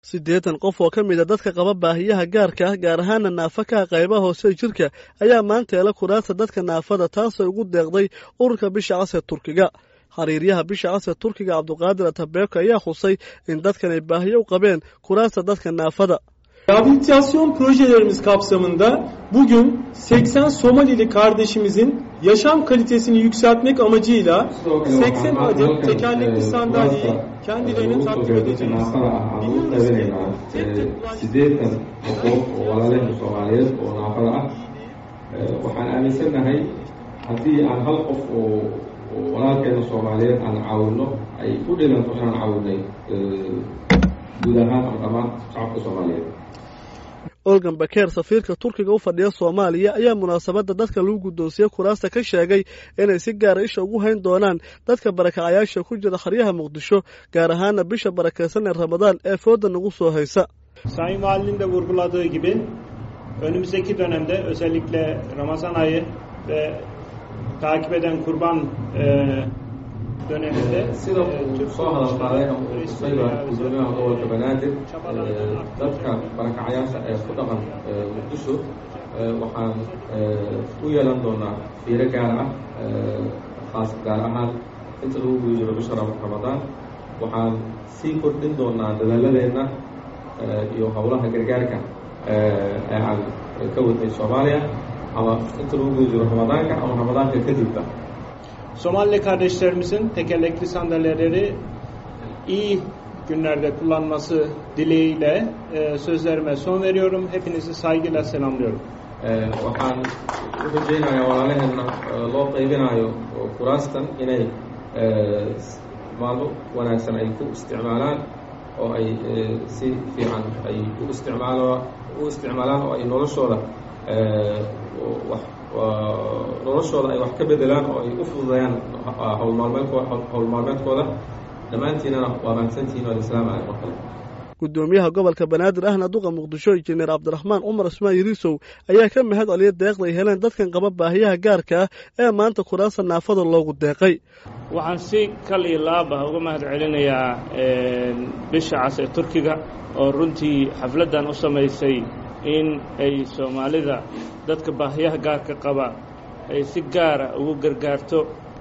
siddeetan qof oo ka mida dadka qaba baahiyaha gaarka ah gaar ahaana naafakaha qaybaha hoose jirka ayaa maanta hela kuraasta dadka naafada taasoo ugu deeqday ururka bisha cas ee turkiga xiriiryaha bisha cas ee turkiga cabduqaadir atabeeko ayaa xusay in dadkan ay baahiyo u qabeen kuraasta dadka naafada Rehabilitasyon projelerimiz kapsamında bugün 80 Somalili kardeşimizin yaşam kalitesini yükseltmek amacıyla 80 adet tekerlekli sandalyeyi kendilerine takdim edeceğiz. Biliyoruz ki tek tek sideetan qof oo walaalaheen soomaaliyeed oo naafada ah waxaan aaminsannahay haddii aan hal qof oo walaalkeena soomaaliyeed aan caawino ay ku dhiganto inaan caawinay guud ahaan ama dhammaan shacabka soomaaliyeed olgan bakeer safiirka turkiga u fadhiya soomaaliya ayaa munaasabadda dadka lagu guddoonsiye kuraasta ka sheegay inay si gaara isha ugu hayn doonaan dadka barakacayaasha ku jira xeryaha muqdisho gaar ahaana bisha barakaysan ee ramadaan ee fooda nagu soo haysa Sayın Valinin de vurguladığı gibi önümüzdeki dönemde özellikle Ramazan ayı ve takip eden kurban e, döneminde sida uu soo hadal qaaday ama uu tusay baa gudoomiyaha gobolka banaadir dadka barakacayaasha ee ku dhaqan muqdisho waxaan u yeelan doonaa fiiro gaar ah khaas gaar ahaan inta lagu guda jiro bisha ramadaan waxaan sii kordhin doonaa dadaaladeenna iyo howlaha gargaarka ee aan ka wadnay soomaaliya ama inta lagu guda jiro ramadaanka ama ramadaanka kadibba Somalili kardeşlerimizin tekerlekli sandalyeleri iyi günlerde kullanması dileğiyle e, sözlerime son veriyorum. Hepinizi saygıyla selamlıyorum. waxaan u rajaynayaa walaalaheenna loo qaybinayo kuraastan inay maalmo wanaagsan ay ku isticmaalaan oo ay si fiican ay u isticmaalo u isticmaalaan oo ay noloshooda wax noloshooda ay wax ka bedelaan oo ay u fududayaan howlmaalmeedkooda howl maalmeedkooda dhammaantiinana waa mahadsantihiin waa islaam alay mar kale gudoomiyaha gobolka banaadir ahna duqa muqdisho injineer cabdiraxmaan cumar ismaan yiriisow ayaa ka mahad celiya deeqda ay heleen dadkan qaba baahiyaha gaarka ah ee maanta kuraasta naafada loogu deeqay waxaan si kal iyo laab ah uga mahad celinayaa bisha cas ee turkiga oo runtii xafladdan u samaysay in ay soomaalida dadka baahiyaha gaarka qaba ay si gaara ugu gargaarto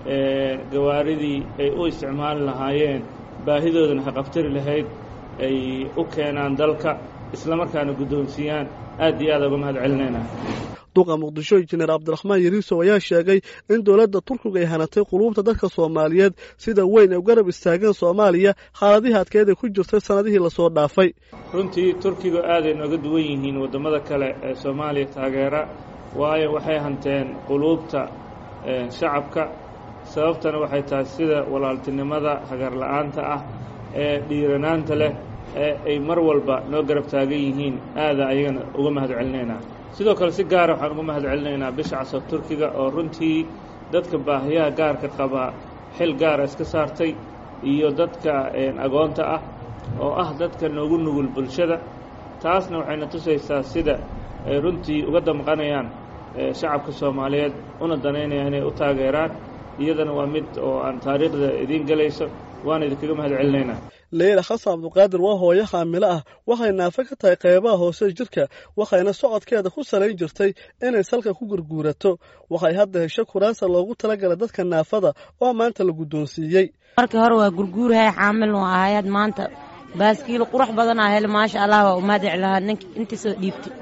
gawaaridii ay u isticmaali lahaayeen baahidoodana haqabtari lahayd ay u keenaan dalka isla markaana guddoonsiiyaan aad iyo aad uga mahad celinaynaa duqa muqdisho injineer cabdiraxmaan yariisow ayaa sheegay in dowladda turkiga ay hanatay quluubta dadka soomaaliyeed sida weyn ay u garab istaageen soomaaliya xaaladihii adkeed ay ku jirtay sannadihii lasoo dhaafay runtii turkiga aaday nooga duwan yihiin waddamada kale ee soomaaliya taageera waayo waxay hanteen quluubta shacabka sababtana waxay tahay sida walaaltinimada hagarla'aanta ah ee dhiiranaanta leh ee ay mar walba noo garab taagan yihiin aada ayagana uga mahad celinaynaa sidoo kale si gaara waxaan uga mahad celinaynaa bisha casa turkiga oo runtii dadka baahiyaha gaarka qaba xil gaara iska saartay iyo dadka agoonta ah oo ah dadka noogu nugul bulshada taasna waxayna tusaysaa sida ay runtii uga damqanayaan shacabka soomaaliyeed una danaynayaan inay u taageeraan iyadana waa mid oo aan taariikhda idiin gelayso waana idinkaga mahad celinaynaa leyla xasan cabduqaadir waa hooyo xaamilo ah waxay naafe ka tahay qaybaha hoose jirka waxayna socodkeeda ku salayn jirtay inay salka ku gurguurato waxay hadda hesho kuraasa loogu talagalay dadka naafada oo maanta la guddoonsiiyey markii hore waa gurguurahay xaamil nu ahayaad maanta baaskiil qurux badanaa hele maasha allah waa umaadic lahaa nink intii soo dhiibtay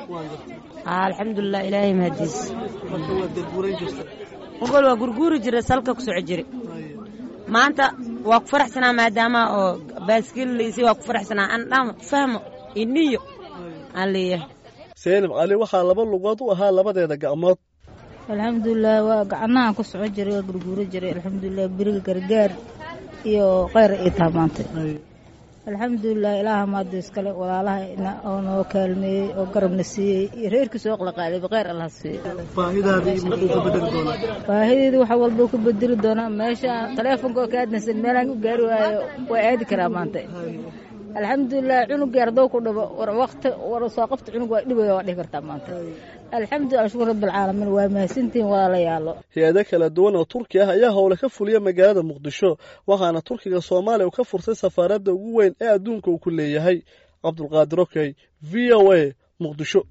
alxamdulilah ilaahay mahadiis ogol waa gurguuri jira salka ku soco jira maanta waa ku faraxsanaa maadaama oo baaskiil laysay waa ku faraxsanaa aan dhamo fahmo iniyo aan leeyahay seenib cali waxaa laba lugood u ahaa labadeeda gacmood alxamdulilah waa gacnahan ku soco jiray waa gurguuro jiray alxamdulilah beriga gargaar iyo kheyr ii taha maanta alxamdulilah ilaaha maado iskale walaalaha oo noo kaalmeeyey oo garabna siiyey iyo reerkiisa oo qalaqaadayba kheyr allah siiyey baahideedii waxa walba ku bedeli doonaa meesha taleefonka oo ka aadnaysan meelaan u gaari waayo waa aadi karaa maanta alxamdulilah cunugii ardoo ku dhabo war waqti war soo qabta cunug waa dhibaya waa dhihi kartaa maanta alxamdulilah shukur rabbilcaalamiin waa mahadsantihiin walaalayaalo hay-ado kala duwan oo turki ah ayaa howle ka fuliya magaalada muqdisho waxaana turkiga soomaaliya uu ka furtay safaaradda ugu weyn ee adduunka uu ku leeyahay cabdulqaadir okey v o a muqdisho